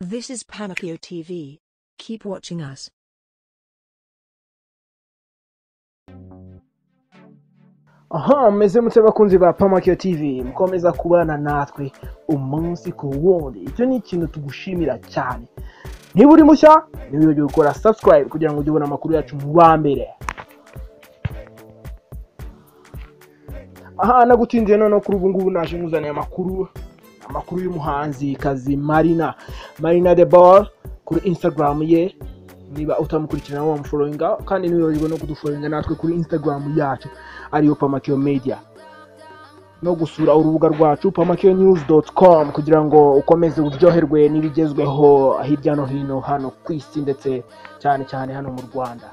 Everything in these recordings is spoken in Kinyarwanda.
This is Pamakyo TV. Keep watching us. aha meze mutse bakunzi ba pamakio tv mukomeza kubana natwe umunsi ku wundi icyo ni ikintu tugushimira cyane niba uri mushya ntiwibagirwe gukora subscribe kugira ngo ujye ubona amakuru yacu mu ba mbere aha nagutinze noneho kuri ubu ngubu naje nkuzaniye amakuru amakuru y'umuhanzi kazi marina marina de ball kuri instagram ye niba utamukurikirana wamufollowinga kandi ntiwibagirwe no kudufollowinga natwe kuri instagram yacu ariyo pamakio media no gusura urubuga rwacu pamakionews.com kugira ngo ukomeze uryoherwe n'ibigezweho hirya no hino hano ku isi ndetse cyane cyane hano mu rwanda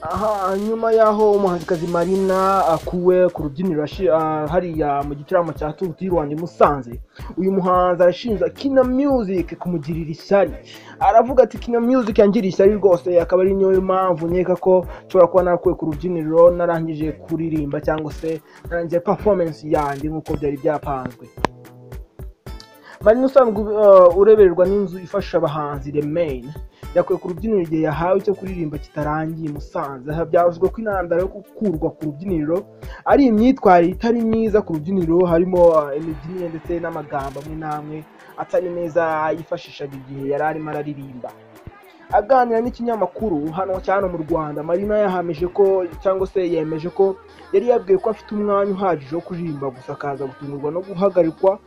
aha nyuma y'aho umuhanzikazi marina akuwe ku rubyiniro ashi- ah, hariya mu gitaramo cya tour du rwanda i musanze uyu muhanzi arashinja kina music kumugirira ishyari aravuga ati kina music yangiriye ishyari rwose akaba ari niyo mpamvu nkeka ko nshobora kuba narakuwe ku rubyiniro narangije kuririmba cyangwa se narangije performance yanjye nk'uko byari byapanzwe marina usanzwe uh, urebererwa n'inzu ifasha abahanzi remain yakuwe ku rubyiniro igihe yahawe icyo kuririmba kitarangiye i musanze aha byavuzwe ko intandaro yo gukurwa ku rubyiniro ari imyitwarire itari myiza ku rubyiniro harimo uh, imibyinire ndetse n'amagambo amwe n'amwe atari meza yifashishaga igihe yari arimo araririmba aganira n'ikinyamakuru hano cyane mu rwanda marina yahamije ko cyangwa se yemeje ko yari yabwiwe ko afite umwanya uhagije wo kuririmba gusa akaza gutungurwa no guhagarikwa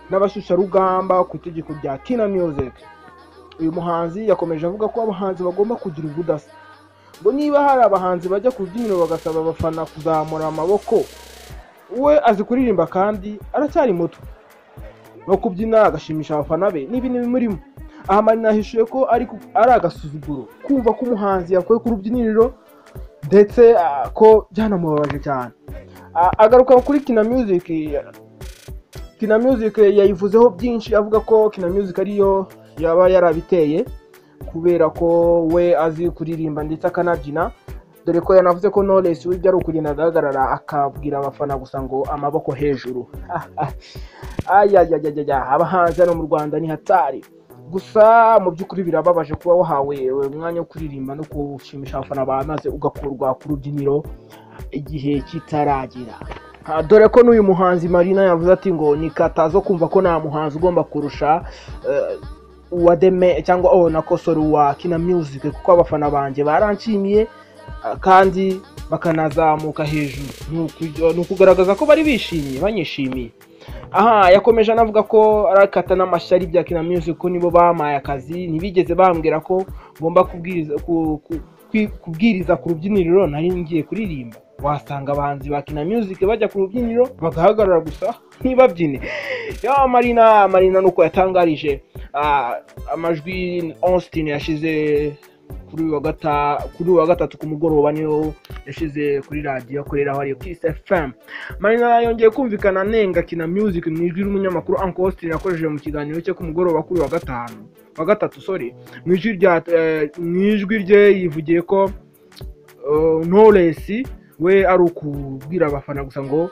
n'abashyushyarugamba ku itegeko rya kina music uyu muhanzi yakomeje avuga ko abahanzi bagomba kugira ubudasa ngo niba hari abahanzi bajya ku rubyiniro bagasaba abafana kuzamura amaboko we azi kuririmba kandi aracyari muto no kubyina agashimisha abafana be n'ibi ni bimurimo aha marina yahishuye ko ari ku- ari agasuzuguro kumva ko umuhanzi yakuwe ku rubyiniro ndetse ah, ko byanamubabaje cyane Ah, agaruka kuri kina music Kina Music yayivuzeho byinshi avuga ko Kina Music ariyo yaba yarabiteye kubera ko we azi kuririmba ndetse akanabyina dore ko yanavuze ko Knowless wibyo ari ukugenda agahagarara akabwira abafana gusa ngo amaboko hejuru ayayayaya abahanzi hano mu Rwanda ni hatari gusa mu by'ukuri birababaje kuba wahawe umwanya wo kuririmba no gushimisha abafana bawe maze ugakurwa ku rubyiniro igihe kitaragira Ah, dore ko n'uyu muhanzi marina yavuze ati ngo ni katazo kumva ko nta muhanzi ugomba kurusha eh, uwa deme cyangwa oh nakosora uwa kina music kuko abafana banjye baranshimiye ah, kandi bakanazamuka hejuru Ni uku- ni ukugaragaza ko bari bishimye banyishimiye aha yakomeje anavuga ko arakata n'amashyari bya kina music ko nibo bamaye akazi ntibigeze bambwira ko ngomba kubwiriza ku- ku- kwi- kubwiriza ku rubyiniro nari ngiye kuririmba wasanga abahanzi ba kina music bajya ku rubyiniro bagahagarara gusa ntibabyine ya marina marina nuko yatangarije ah, amajwi austin yashize kuri uyu wa gata- kuri uyu wa gatatu ku mugoroba niyo yashize kuri radiyo akoreraho ariyo kiss fm marina yongeye kumvikana anenga kina music mu ijwi ry'umunyamakuru uncle austin yakoresheje mu kiganiro cye ku mugoroba kuri uyu wa gatanu wa gatatu sorry mu ijwi rya eh, mu ijwi rye yivugiye ko eh, Knowless we ari ukubwira abafana gusa ngo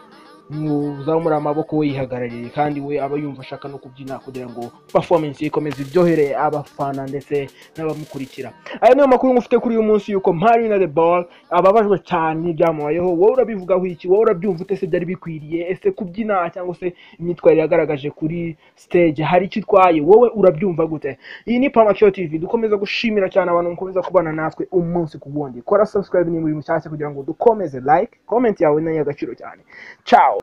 muzamure amaboko we yihagarariye kandi we aba yumva ashaka no kubyina kugira ngo performance ye ikomeze iryohere abafana ndetse n'abamukurikira aya niyo makuru mufite kuri uyu munsi yuko Marina the Ball ababajwe cyane n'ibyamubayeho wowe urabivugaho iki wowe urabyumva ute se byari bikwiriye ese kubyina cyangwa se imyitwarire yagaragaje kuri stage hari icyo itwaye wowe urabyumva gute iyi ni pamakio tv dukomeza gushimira cyane abantu mukomeza kubana natwe umunsi ku wundi kora subscribe niba uri mushyashya kugira ngo dukomeze like comment yawe ni agaciro cyane ciao